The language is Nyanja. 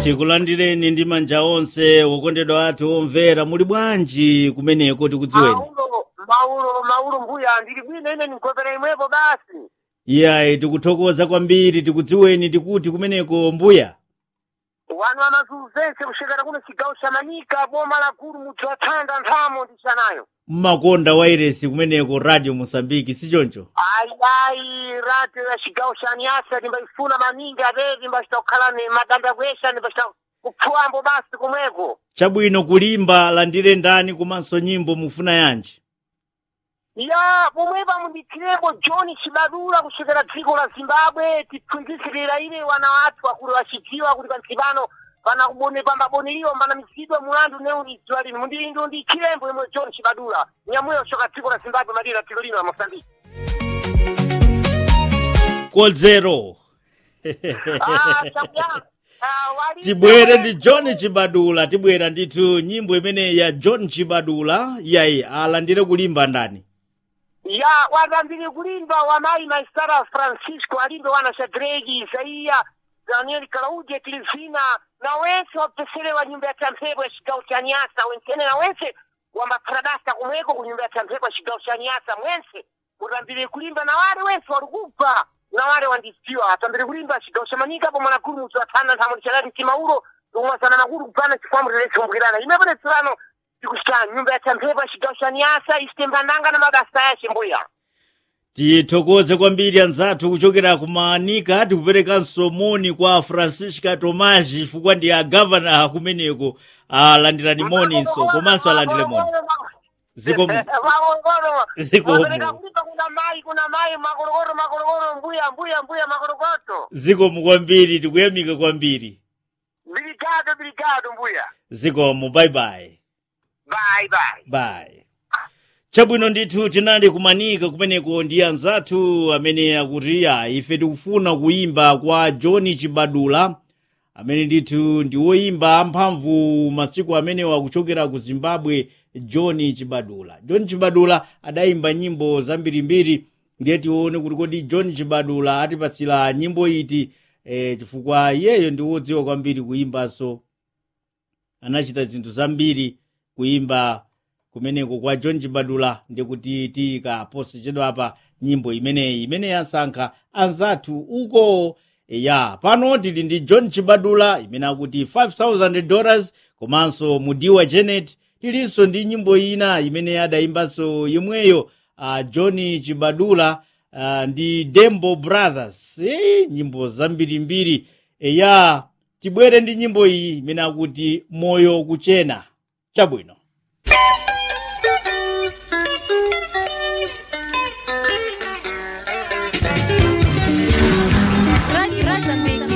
tikulandireni ndi manja onse wokondedwa athu omvera muli bwanji kumeneko tikudziweni Maulo, Maulo, Maulo mbuya ndili bwino ine ninkopera imwepo basi. iyayi tikuthokoza kwambiri tikudziweni tikuti kumeneko mbuya Wanu amazunzense kushekera kuno chigawo cha Manika boma la gulu mudzi wa Thanda nthamo ndichanayo. mmakonda wairesi kumeneko radio mosambiki sichoncho Ayi ayi rati ya chigawo cha Nyasa ndimbayifuna maningi atete ndimbachita kukhala ni madanda kwesha ndimbachita kupfuwambo basi kumweko. chabwino kulimba landire ndani komanso nyimbo mufuna yanji Ya pomwepa mundikhireko John Chibadula kushekera dziko la Zimbabwe tipfundzisirira ile wana wathu akulu achidziwa kuti pantsipano pana kubone pambaboneriwa pana misidwa mulandu neunidziwa lini mundilindu ndikhirembo imwe John Chibadula nyamuyo shoka dziko la Zimbabwe madira dziko lino la Mozambique. kodzero Ah, chamya. Ah, wali- tibwere ndi john chibadula tibwera ndithu nyimbo imene ya john chibadula yayi alandire kulimba ndani ya watambire kulimba wamayi maistara francisco alimbe wana shadraki isaiya daniel claudia tilizina na wense wapeselewa nyumba ya tamphepo ya chigawo cha nyasa wensene na wense wambapharadasa kumweko ku nyumba ya tamphepo ya chigawo cha nyasa mwense utambire kulimba na wale wense walikubva na wale wandidziwa atambire kulimba chigawo cha manika pomwe nakulu mudzi wa thanda nthamo ndichalati mtimaulo umwasana nakulu kupana chifambo tiletsombukirana imepo letserano tikuchita nyumba ya tamphepo ya chigawo cha nyasa isitembandanga na mabasa yace mbuya tithokoze kwambiri anzathu kuchokera kumanika tikuperekanso moni kwa francisca tomas chifukwa ndi agavana kumeneko alandirani moninso komanso alandire moni zikomo Zikomo. Wapereka kulipa kuna mai kuna mai makorokoro makorokoro mbuya mbuya mbuya makorokoto zikomo kwambiri tikuyamika kwambiri biligado biligado mbuya zikomo bye bye bye bye bye chabwino ndithu tinali kumanika kumeneko ndi anzathu amene akuti ya ife tikufuna kuyimba kwa john chibadula amene ndithu ndi woyimba amphamvu masiku amenewa kuchokera ku zimbabwe john chibadula john chibadula adayimba nyimbo zambirimbiri ndiye tione kuti kodi john chibadula atipatsira nyimbo iti eh, chifukwa iyeyo ndi wodziwa kwambiri kuyimbanso anachita zinthu zambiri kuyimba kumeneko kwa john chibadula ndikuti tikaposechedwa apa nyimbo imeneyi imene yasankha anzathu uko ya pano tili ndi john chibadula imene akuti 5000 dollars komanso mudiwa janet tilinso ndi nyimbo ina imene adayimbanso yomweyo uh, john chibadula uh, ndi dembo brothers e, nyimbo zambirimbiri ya tibwere ndi nyimbo iyi imene akuti moyo kuchena chabwino